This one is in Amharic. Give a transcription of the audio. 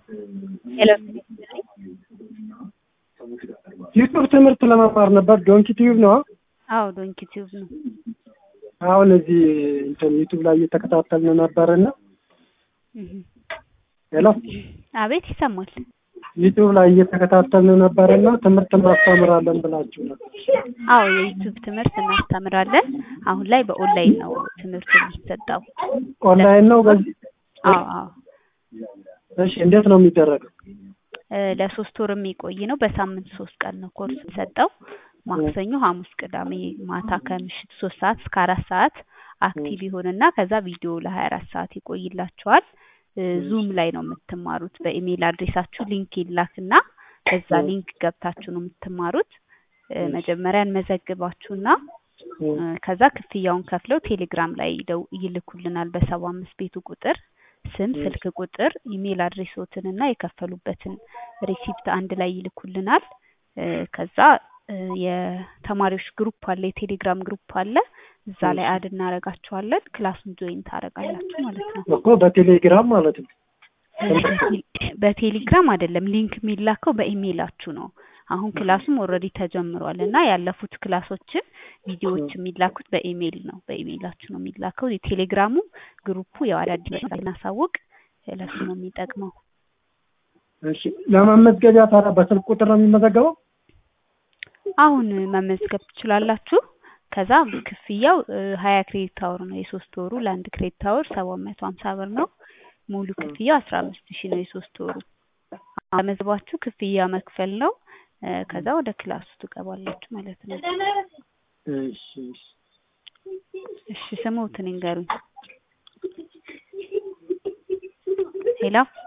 ሄሎ ዩቱብ ትምህርት ለመማር ነበር። ዶንኪ ቲዩብ ነው። አዎ ዶንኪ ቲዩብ ነው። አሁን እዚህ እንትን ዩቱብ ላይ እየተከታተልን ነበርና እህ ሄሎ አቤት ይሰማል። ዩቱብ ላይ እየተከታተልን ነበርና ትምህርት እናስተምራለን ብላችሁ ነበር። አዎ የዩቲዩብ ትምህርት እናስተምራለን። አሁን ላይ በኦንላይን ነው ትምህርቱ የሚሰጠው። ኦንላይን ነው በዚህ አዎ አዎ እሺ፣ እንዴት ነው የሚደረገው? እ ለሶስት ወር የሚቆይ ነው። በሳምንት ሶስት ቀን ነው ኮርስ የሚሰጠው። ማክሰኞ፣ ሐሙስ፣ ቅዳሜ ማታ ከምሽት ሶስት ሰዓት እስከ አራት ሰዓት አክቲቭ ይሆንና ከዛ ቪዲዮ ለሀያ አራት ሰዓት ይቆይላችኋል። እ ዙም ላይ ነው የምትማሩት። በኢሜይል አድሬሳችሁ ሊንክ ይላክና በዛ ሊንክ ገብታችሁ ነው የምትማሩት። እ መጀመሪያ እንመዘግባችሁና እ ከዛ ክፍያውን ከፍለው ቴሌግራም ላይ ደው ይልኩልናል በሰባ አምስት ቤቱ ቁጥር ስም፣ ስልክ ቁጥር፣ ኢሜይል አድሬሶትን እና የከፈሉበትን ሪሲፕት አንድ ላይ ይልኩልናል። እ ከዛ እ የተማሪዎች ግሩፕ አለ፣ የቴሌግራም ግሩፕ አለ። እዛ ላይ አድ እናደርጋችኋለን። ክላሱን ጆይን ታደርጋላችሁ ማለት ነው። እኮ በቴሌግራም ማለት ነው። በቴሌግራም አይደለም ሊንክ የሚላከው በኢሜይላችሁ ነው። አሁን ክላሱም ኦልሬዲ ተጀምሯል እና ያለፉት ክላሶችን ቪዲዮዎች የሚላኩት በኢሜይል ነው። በኢሜይላችሁ ነው የሚላከው። የቴሌግራሙ ግሩፑ ያው አዳዲስ እናሳውቅ ለሱ ነው የሚጠቅመው። እሺ፣ ለመመዝገቢያ ታዲያ በስልክ ቁጥር ነው የሚመዘገበው? አሁን መመዝገብ ትችላላችሁ። ከዛ ክፍያው ሀያ ክሬዲት አወር ነው የሶስት ወሩ። ለአንድ ክሬዲት አወር ሰባት መቶ ሀምሳ ብር ነው። ሙሉ ክፍያው አስራ አምስት ሺህ ነው የሶስት ወሩ። መዝባችሁ ክፍያ መክፈል ነው። እ ከዛ ወደ ክላሱ ትገባላችሁ ማለት ነው። እሺ፣ እሺ። እሺ ስሙትን ይንገሩኝ። ሄሎ